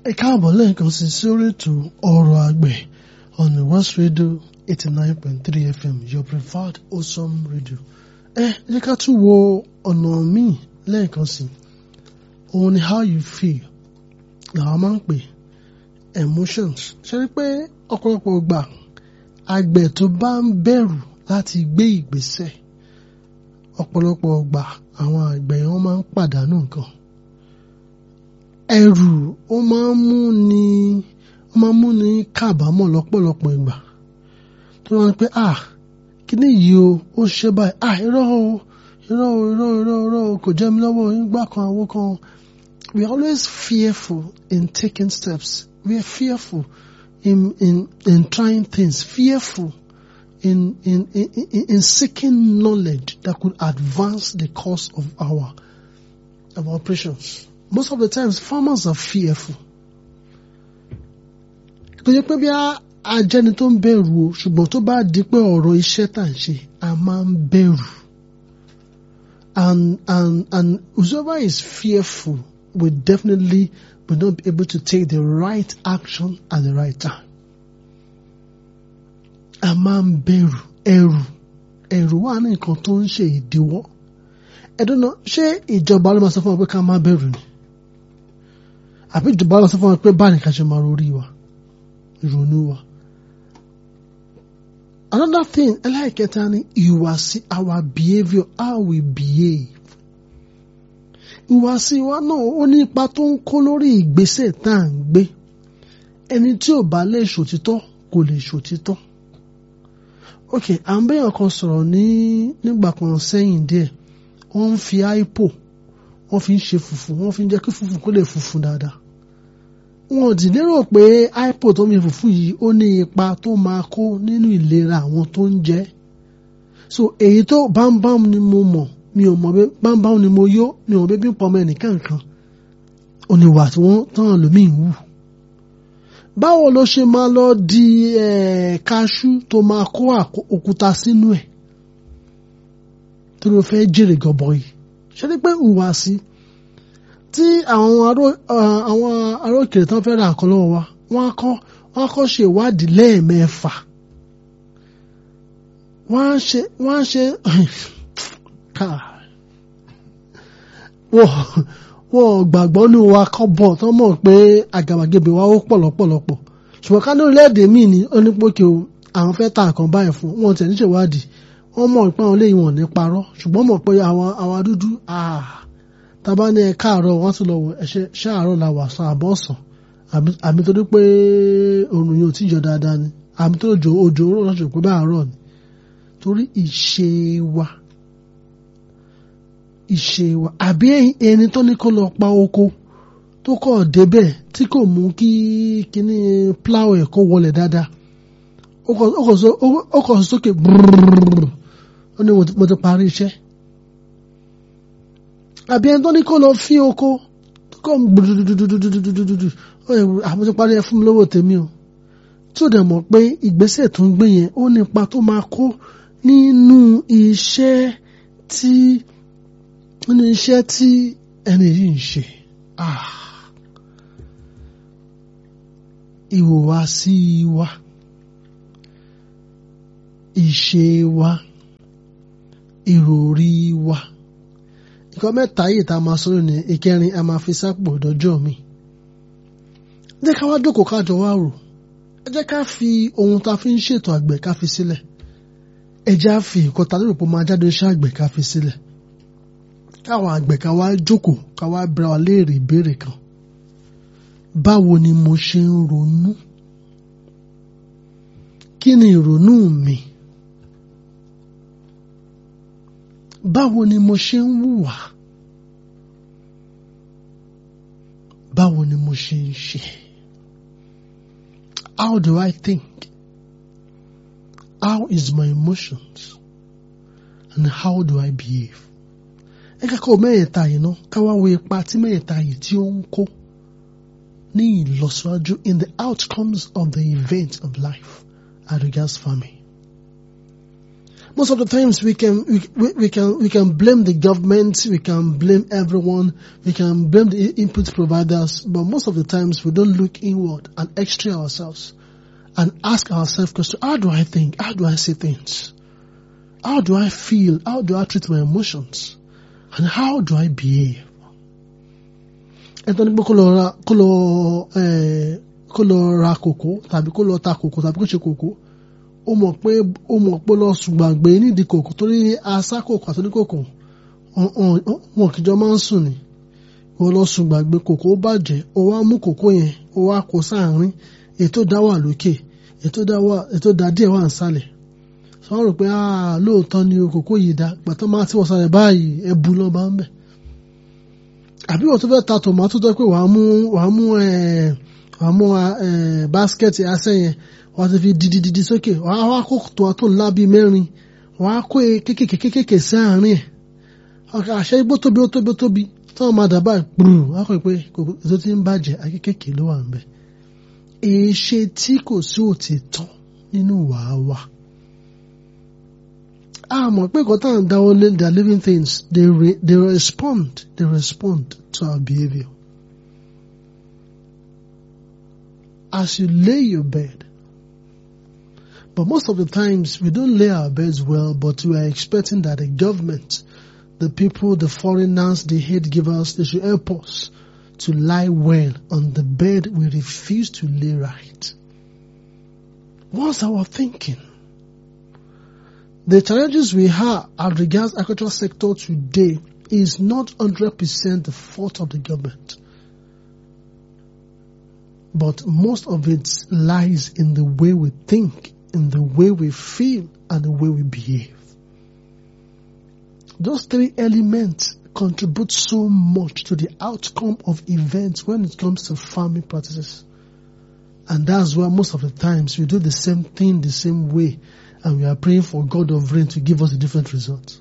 ẹ káàbọ̀ lẹ́ẹ̀kan sí sórí ètò ọ̀rọ̀ àgbẹ̀ on the West Radio eighty nine point three FM your preferred awesome radio. ẹ jẹ́ ká tún wo ọ̀nà míì lẹ́ẹ̀kan sí òun ni how you feel làwọn máa ń pè emotions ṣe rí pé ọ̀pọ̀lọpọ̀ gbà àgbẹ̀ tó bá ń bẹ̀rù láti gbé ìgbésẹ̀ ọ̀pọ̀lọpọ̀ gbà àwọn àgbẹ̀ yẹn wọ́n máa ń pàdánù nǹkan ẹ̀rù ó máa ń mú ni ó máa ń mú ni kábàámọ̀ lọ́pọ̀lọpọ̀ ìgbà tó máa ń pẹ́ ah kíní yìí o ó ṣe báyìí ah irọ́ o irọ́ o irọ́ o irọ́ o irọ́ o kò jẹ́ mi lọ́wọ́ ìgbà kan àwo kan we are always fearful in taking steps we are fearful in in in trying things fearful in in in in, in seeking knowledge that could advance the course of our of our operations most of the times farmers are fearful kò yẹ pé bí ajẹni tó ń bẹ̀rù o ṣùgbọ́n tó bá di pé ọ̀rọ̀ iṣẹ́ tà ń ṣe a máa ń bẹ̀rù and and and whoever is fearful will definitely will not be able to take the right action at the right time a máa ń bẹ̀rù ẹ̀rù ẹ̀rù wà ní nǹkan tó ń ṣe ìdíwọ́ ẹ̀dọ́nà ṣé ìjọba ló máa sọ fún wa pé ká má bẹ̀rù ni àbí ìjọba ló sọ fún wa pé báyìí ká ṣe máa rorí wa ìrònú wa. another thing ẹlẹ́ẹ̀kẹta ni ìwàsí our behaviour how we behave. ìwàsí wa náà ó ní ipa tó ń kó lórí ìgbésẹ̀ tá à ń gbé ẹni tí ò bá lè ṣòtítọ́ kò lè ṣòtítọ́. ok à ń bẹ́yàn kan sọ̀rọ̀ ní nígbà kan sẹ́yìn díẹ̀ wọ́n ń fi aipo wọ́n fi ń ṣe fùfú wọ́n fi ń jẹ́ kí fùfú kó lè funfun dáadáa wọn ò dì lérò pé aipo tó mi fùfú yìí ó ní ipa tó máa kó nínú ìlera àwọn tó ń jẹ so èyí tó bámbám ni mo mọ̀ mi ò mọ̀ pé bámbám ni mo yó mi ò mọ̀ pé bí pọmọ ẹnìkan kan oníwà tí wọ́n tán lómìn wù báwo ló ṣe máa lọ di kaṣú tó máa kó òkúta sínú ẹ̀ tó ló fẹ́ jèrè gọbọi ṣe ni pé ìhùwàsí tí àwọn arókèrè tán fẹ́ ra nǹkan lọ́wọ́ wa wọ́n á kọ́ wọ́n á kọ́ ṣe ìwádìí lẹ́ẹ̀mẹ́fà wọ́n á ṣe wọ́n á ṣe wọ́n gbàgbọ́ ní wa kọ́ bọ̀ tán mọ̀ pé àgàbàgebè wa ó pọ̀ lọ́pọ̀lọpọ̀ ṣùgbọ́n ká ní orílẹ̀-èdè míì ní onípòkè o àwọn fẹ́ ta nǹkan báyìí fún wọn tẹ̀ ní ṣèwádìí wọ́n mọ̀ pé àwọn léyìn wọn ní parọ́ ṣùgbọ́n mọ̀ pé àwọn àwọn dúdú tábà ní ẹ káàárọ̀ wọ́n tún lọ wọ ẹ̀ṣẹ̀ ṣáàárọ̀ la wà sàn àbọ̀ sàn àmì tó dé pé òrùn yóò tí yọ dáadáa ni àmì tó jò òjò rọ̀ lọ́sọ̀ pé báàárọ̀ ni torí ìṣe wa ìṣe wa àbí ẹni tó ní kó lọ pa oko tó kọ̀ débẹ̀ tí kò mú kí kíní plow ẹ̀ kó wọlé dáadáa ó kọ̀ sókè brrrr ó ní mo ti parí iṣẹ́ àbí ẹni tó ní kó lọ fín oko tó kọ́ gbùdùdùdùdùdùdùdùdù ó yẹ àwọn ti parí ẹ fún mi lówó tèmi o tí ó dẹ̀ mọ̀ pé ìgbésẹ̀ tó ń gbé yẹn ó nípa tó máa kó nínú iṣẹ́ tí nínú iṣẹ́ tí ẹni yìí ń ṣe ìhùwàsí wa ìṣe wa ìròrí wa nǹkan mẹ́ta yìí tá a máa sọ̀rọ̀ ní ìkẹrin a máa fi sápò dọ́jọ́ mi ẹ jẹ́ ká wá jókòó ká jọ wá rò ẹ jẹ́ ká fi ohun tá a fi ń ṣètò àgbẹ̀ ká fi sílẹ̀ ẹ jẹ́ á fi nǹkan tá a lérò pé máa jáde iṣẹ́ àgbẹ̀ ká fi sílẹ̀ káwọn àgbẹ̀ ká wá jókòó ká wá bẹ̀rẹ̀ wa léèrè ìbéèrè kan báwo ni mo ṣe ń ronú kí ni ìrònú mi báwo ni mo ṣe ń hùwà báwo ni mo ṣe ń ṣe how do I think how is my emotions and how do I behave ẹ kẹ́kọ̀ọ́ mẹ́ẹ̀ta yìí ná ká wá wo ipa tí mẹ́ẹ̀ta yìí tí ó ń kó ní ìlọsíwájú in the outcomes of the event of life as regards farming most of the times we can we, we, we can we can blame the government, we can blame everyone, we can blame the input providers, but most of the times we don't look inward and x-ray ourselves and ask ourselves question, how do I think? How do I see things? How do I feel? How do I treat my emotions? And how do I behave? ẹ̀tọ́ ní pé kó lọ ra kó lọ ẹ̀ kó lọ ra kòkó tàbí kó lọ ta kòkó tàbí kó ṣe kòkó ó mọ̀ pé ó mọ̀ pé lọ ṣùgbàgbé nídìí kòkó torí asá kòkó àti oníkòkó wọn kìjọ máa ń sùn ni wọ́n lọ ṣùgbàgbé kòkó ó bàjẹ́ ó wá mú kòkó yẹn ó wá kó sáàárín ètò dá wà lókè ètò dá wà ètò dá díẹ̀ wà nísàlẹ̀ sọ wọ́n rò pé lóòótọ́ ni o kòkó yìí dá gbàtọ́ máa tí wọ́n sáré báyìí ẹbu lọ́ bá ń bẹ̀ àbí wọ́n tó fẹ́ ta tòmátò tó pé wàá mú wàá mú ẹ̀ wàá mú ẹ̀ báskẹ̀tì asẹ́ yẹn wàá ti fi didididi sókè wàá wá kó tòmátò ńlá bíi mẹ́rin wàá kó kékèké kékèké sí àárín ẹ̀ ọkọ̀ àṣẹ igbó tóbi ó tóbi ó tóbi tí wọ́n máa dàbà gbùrù wàá kọ́ pé ètò tí ń bàjẹ́ akékèké ló wà ń bẹ̀ èéṣe tí kò sí òtítọ́ nínú wàá wà a mọ̀ pé kò tán dáwọ́ lé their living things they, re, they respond they respond to our behaviour. As you lay your bed, but most of the times we don't lay our beds well, but we are expecting that the government, the people, the foreigners, the aid givers, they should help us to lie well on the bed we refuse to lay right. What's our thinking? The challenges we have as regards agricultural sector today is not 100% the fault of the government. But most of it lies in the way we think, in the way we feel, and the way we behave. Those three elements contribute so much to the outcome of events when it comes to farming practices. And that's why most of the times we do the same thing the same way and we are praying for God of rain to give us a different result.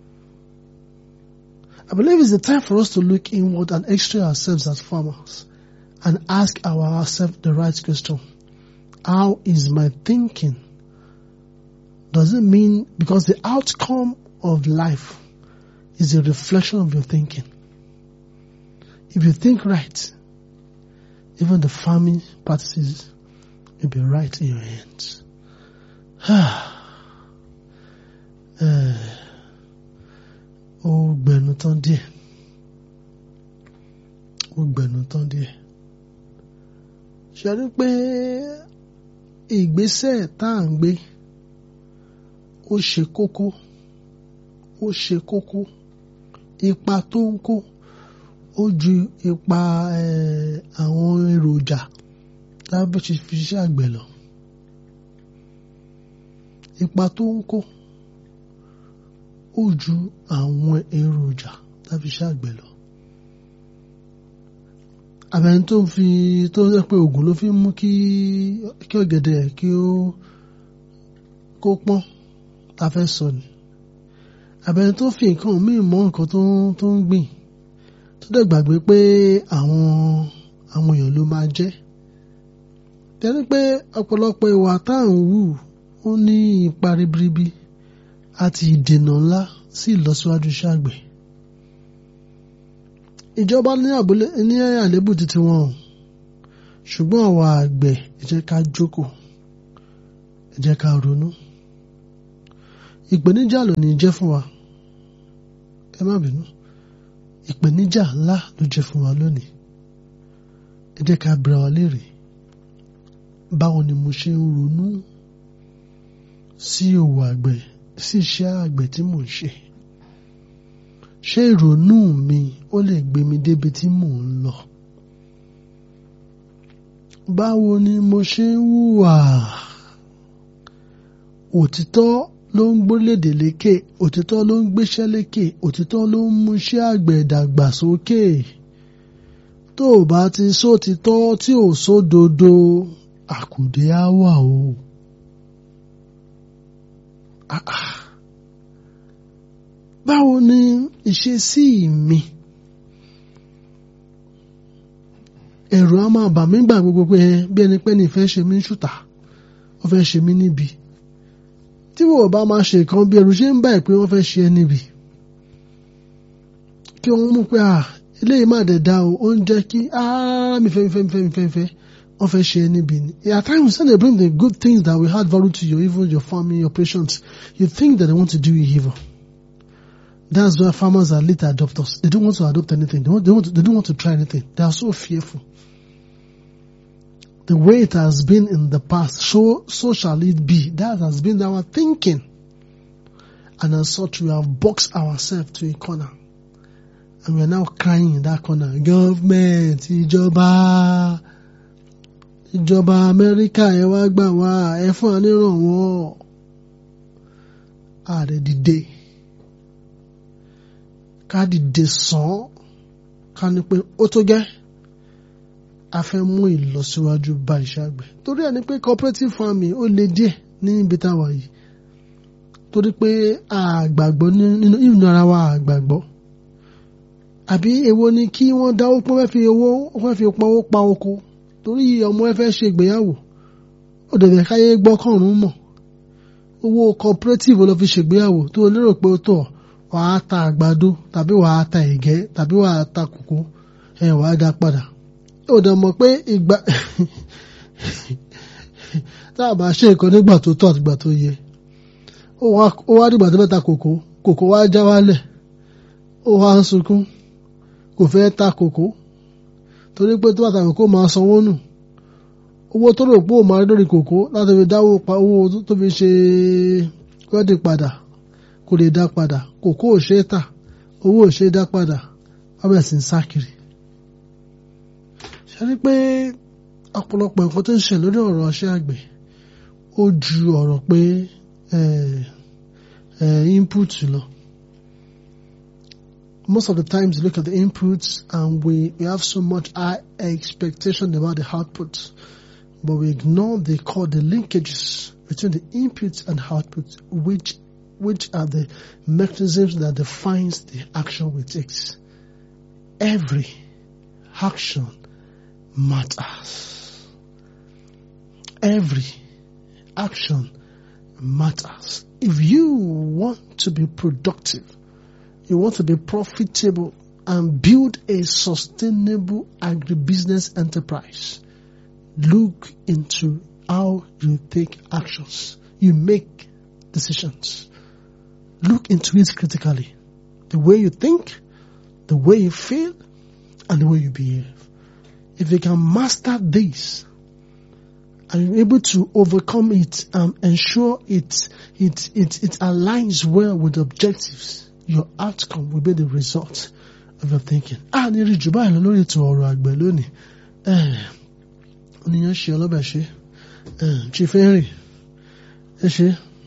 I believe it's the time for us to look inward and x-ray ourselves as farmers and ask ourselves the right question. How is my thinking? Does it mean because the outcome of life is a reflection of your thinking? If you think right, even the farming practices will be right in your hands. ó gbẹnu tán díẹ̀ ó gbẹnu tán díẹ̀ ṣe rí pé ìgbésẹ̀ tá à ń gbé ó ṣe kókó ó ṣe kókó ipa tó ń kó ó ju ipa àwọn èròjà tábí fi ṣiṣẹ́ àgbẹ̀ lọ ipa tó ń kó ó ju àwọn èròjà tábí ṣiṣẹ́ àgbẹ̀ lọ àbẹ̀ni tó ń fi tó ń pé oògùn ló fi ń mú kí kí ọ̀gẹ̀dẹ̀ kí ó kó pọ́n ta fẹ́ sọ ni àbẹ̀ni tó fi nǹkan míì mọ́ nǹkan tó tó ń gbìn tó dẹ̀ gbàgbé pé àwọn àwọn èèyàn ló máa jẹ́ tẹ́lẹ̀ pé ọ̀pọ̀lọpọ̀ ìwà tá à ń wù ó ní ipa ribiribi àti ìdènà ńlá sí ìlọsíwájú iṣẹ́ àgbẹ̀ ìjọba ní àbúlé ní àlébù títí wọn o ṣùgbọ́n àwa àgbẹ̀ ẹ jẹ́ ká jókòó ẹ jẹ́ ká ronú ìpèníjà ló ní jẹ́ fún wa ẹ má bínú ìpèníjà ńlá ló jẹ́ fún wa lónìí ẹ jẹ́ ká bẹ̀rẹ̀ wa léèrè báwo ni mo ṣe ń ronú sí òwò àgbẹ̀ sí iṣẹ́ àgbẹ̀ tí mò ń ṣe ṣé ìrònú mi ó lè gbé mi débi tí mò ń lọ báwo ni mo ṣe ń hùwà òtítọ́ ló ń gbólédè lékè òtítọ́ ló ń gbéṣẹ́ lékè òtítọ́ ló ń múṣẹ́ àgbẹ̀ dàgbà sókè tó o bá ti sótítọ́ tí ò sódodo àkùdé á wà o. Ah ah báwo ni ìṣesí mi ẹ̀rù á máa bà mí gbà gbogbo pé bí ẹni pé ní ìfẹ́ ṣe mí ń ṣùtà ó fẹ́ ṣe mí níbi tí wọ́n bá máa ṣe nǹkan bí ẹrù ṣe ń báyìí pé wọ́n fẹ́ ṣe ẹ́ níbi kí wọ́n mú pé à eléyìí má dẹ̀ da o ó ń jẹ́ kí áá mi fẹ́ mi fẹ́ mi fẹ́ mi fẹ́ mi fẹ́ wọ́n fẹ́ ṣe ẹ́ níbi ni at times when they bring the good things that will add value to your even your family your patients you think that they want to do you evil that's why farmers are late adopters they don't want to adopt anything they, want, they, want to, they don't want to try anything they are so fearful the way it has been in the past, so so shall it be. That has been our thinking. And as such, we have boxed ourselves to a corner. And we are now crying in that corner. Government, ìjọba, ìjọba Amẹ́ríkà ẹ wá gbà wá, ẹ fún wa nírànwọ́. Ààrẹ dìde. Ká dìde sàn. Ká ní pé ó tó gẹ́ a fẹ́ mú ìlọsíwájú bá iṣẹ́ àgbẹ̀ torí ẹni pé cooperative farming ó le díẹ̀ ní ibi táwa yìí torí pé àgbàgbọ́ nínú ìrìn ara wa àgbàgbọ́ àbí èwo ni kí wọ́n dáwó pé wọ́n fi owó wọ́n fi pawó pa oko torí ọmọ ẹ fẹ́ ṣe ìgbéyàwó ó dẹ̀dẹ̀ káyé gbọ́kànrún mọ̀ owó cooperative ló fi ṣègbéyàwó tó lérò pé ó tọ̀ wàá ta àgbàdo tàbí wàá ta ẹ̀gẹ́ tàbí wàá ta kòkó ẹ̀ wàá dá padà ó dẹ̀ mọ̀ pé ìgbà tá a bá ṣe nǹkan nígbà tó tọ́ àtìgbà tó yẹ ó wá dìgbà tó fẹ́ ta kòkó kòkó wá já wálẹ̀ ó wá ń sunkún kò fẹ́ ta kòkó torí pé tó bá ta kòkó máa sanwó nù owó tó rò pé ó máa rí lórí kòkó láti fi dáwó pa owó tó fi ṣe wẹ́dì padà kò lè dá padà kòkó ò ṣe é tà owó ò ṣe é dá padà wọ́n bẹ̀rẹ̀ sí ń sá kiri ṣe rí pé ọ̀pọ̀lọpọ̀ nǹkan tó ń ṣe lórí ọ̀rọ̀ ọṣẹ́ àgbẹ̀ ó ju ọ̀rọ̀ pé input lọ. Most of the times you look at the inputs and we, we have so much high expectation about the output, but we ignore the core, the linkages between the inputs and outputs, which which are the mechanisms that defines the action we take. Every action matters. Every action matters. If you want to be productive, you want to be profitable and build a sustainable agribusiness enterprise, look into how you take actions. You make decisions. Look into it critically. The way you think, the way you feel, and the way you behave. If you can master this, and you're able to overcome it and ensure it, it, it, it aligns well with objectives, your outcome will be the result of your thinking. A ní rí jù báyìí lọ lórí ètò ọ̀rọ̀ àgbẹ̀ lónìí. Oníyan ṣe ọlọ́bẹ̀ ṣe. Chief Henry, ẹ ṣe.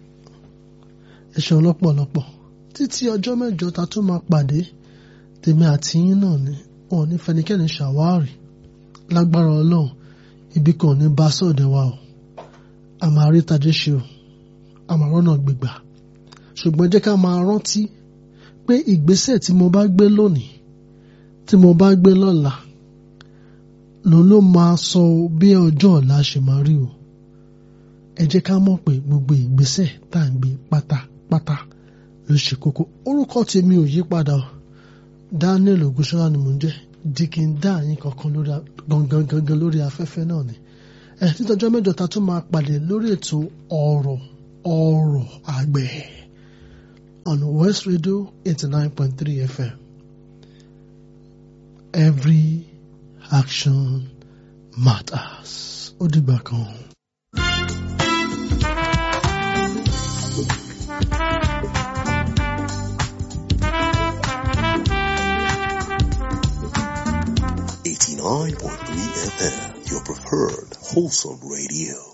Ẹ ṣe ọlọ́pọ̀lọpọ̀. Títí ọjọ́ mẹ́jọ ta tún máa pàdé, tèmi àti yín náà ni, wọn ò ní fẹnikẹ́ni ṣàwárí. Lágbára Ọlọ́run ibi kan ní bá sọ̀dẹ̀ wa o a máa rí tajé ṣe o a máa rọ́nà gbígbà ṣùgbọ́n jẹ́ ká máa rántí pé ìgbésẹ̀ tí mo bá gbé lónìí tí mo bá gbé lọ́la lòun ló máa sọ bí ọjọ́ ọ̀la ṣe máa rí o ẹ jẹ́ ká mọ̀ pé gbogbo ìgbésẹ̀ tá à ń gbé pátápátá ló ṣe kókó orúkọ tèmi ò yí padà o Daniel Ogunṣọlá ni mò ń jẹ́ dikin dá yín kankan lórí gangan gangan lórí afẹ́fẹ́ náà ni ẹ títọ́jọ́ mẹ́jọ ta tún máa pàdé lórí ètò ọ̀rọ̀ ọ̀rọ̀ àgbẹ̀ on West Radio eighty nine point three FM every action matters ó dìgbà kan. Eighty nine point three FM, your preferred wholesome radio.